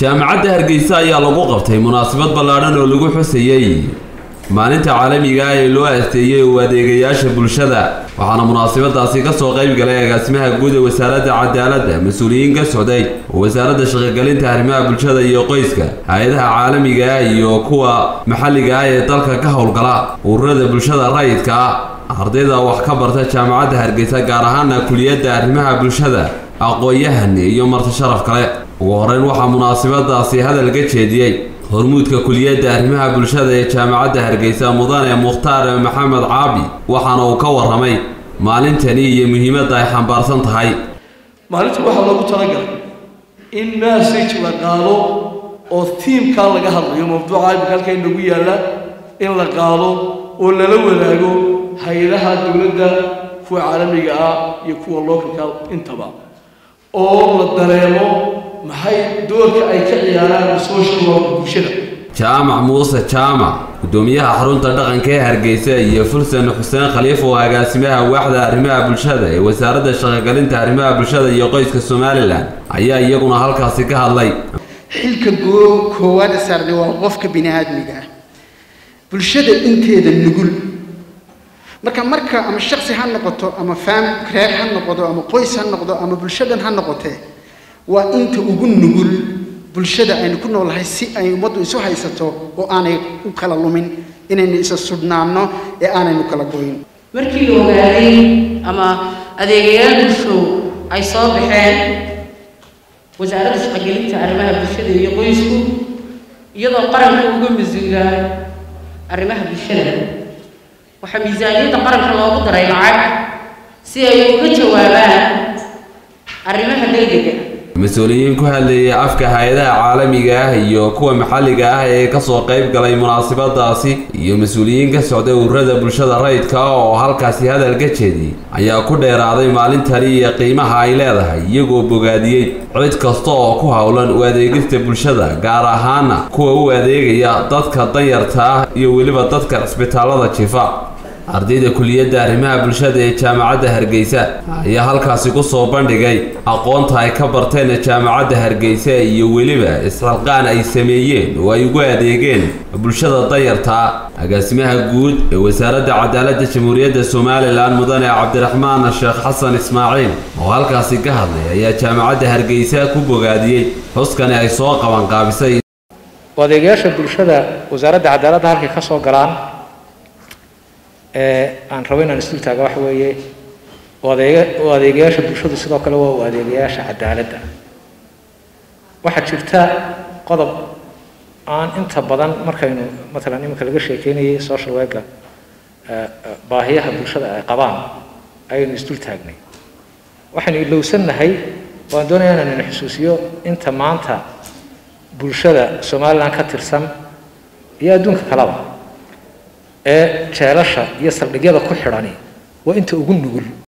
jaamacadda hargeysa ayaa lagu qabtay munaasabad ballaadhan oo lagu xusayey maalinta caalamiga ah ee loo asteeyey u adeegayaasha bulshada waxaana munaasabadaasi ka soo qayb galay agaasimaha guud ee wasaaradda cadaaladda mas-uuliyiin ka socday oo wasaaradda shaqogelinta arrimaha bulshada iyo qoyska hay-adaha caalamiga ah iyo kuwa maxalliga ah ee dalka ka howlgala ururada bulshada rayidka ah ardayda wax ka barta jaamacadda hargeysa gaar ahaana kuliyadda arrimaha bulshada aqoon-yahan iyo marti sharaf kale ugu horeyn waxaa munaasabadaasi hadal ka jeediyey hormuudka kuliyadda arrimaha bulshada ee jaamacadda hargeysa mudane mukhtaar maxamed caabi waxaana uu ka warramay maalintani iyo muhiimadda ay xambaarsan tahay maalinta waxaa loogu talagalay in message la qaado oo tiimkaa laga hadlayo mawduuca imika halka inagu yaalla in la qaado oo lala wadaago hay-adaha dowladda kuwa caalamiga ah iyo kuwa localka intaba oo la dareemo maxay doorka ay ka ciyaaraan social work bulshada jaamac muuse jaamac guddoomiyaha xarunta dhaqanka ee hargeysa iyo fulsan xuseen khaliif oo agaasimaha waaxda arrimaha bulshada ee wasaaradda shaqogelinta arrimaha bulshada iyo qoyska somalilan ayaa iyaguna halkaasi ka hadlay xilka koowaad saarnay waa qofka bini aadmiga ah bulshada inteeda nugul marka marka ama shaksi ha noqoto ama faam reer ha noqdo ama qoys ha noqdo ama bulshadan ha noqotee waa inta ugu nugul bulshada aynu ku noolahay si ay ummaddu isu haysato oo aanay u kala lumin inaynu isa sudhnaanno ee aanaynu kala goyn markii la ogaaday ama adeegayaal bulsho ay soo baxeen wasaaradda shaqogelinta arrimaha bulshada iyo qoysku iyadoo qaranka uga mas-uula arrimaha bulshada waxaa miisaaniyadda qaranka loogu daray lacag si ay uga jawaabaan arrimaha degdega mas-uuliyiin ku hadlayay afka hay-adaha caalamiga ah iyo kuwa maxalliga ah ee kasoo qayb galay munaasabadaasi iyo mas-uuliyiin ka socday ururada bulshada rayidka oo halkaasi hadal ka jeediyey ayaa ku dheeraaday maalintani iyo qiimaha ay leedahay iyagoo bogaadiyey cid kasta oo ku howlan u adeegista bulshada gaar ahaana kuwa u adeegaya dadka danyarta ah iyo weliba dadka cisbitaalada jifa ardayda kuliyadda arrimaha bulshada ee jaamacadda hargeysa ayaa halkaasi ku soo bandhigay aqoonta ay ka barteen jaamacadda hargeysa iyo weliba isxilqaan ay sameeyeen oo ay ugu adeegeen bulshada danyartaa agaasimaha guud ee wasaaradda cadaaladda jamhuuriyadda somalilan mudane cabdiraxmaan sheekh xasan ismaaciil oo halkaasi ka hadlay ayaa jaamacadda hargeysa ku bogaadiyey xuskani ay soo qabanqaabisay adeegayaasha bulshada wasaaradda cadaaladda halkay ka soo galaan ee aan rabo inaan isdul taaga waxa weeye adeega u adeegayaasha bulshadu sidoo kale waa u adeegayaasha cadaaladda waxaa jirta qodob aan inta badan markaynu matalan iminka laga sheekeynayay social worka baahiyaha bulshada ay qabaan ayaynu isdul taagnay waxaynu ilowsannahay waan doonayaa inaan ina xusuusiyo inta maanta bulshada somaliland ka tirsan iyo adduunka kaleba ee jeelasha iyo saldhigyada ku xidhani waa inta ugu nugul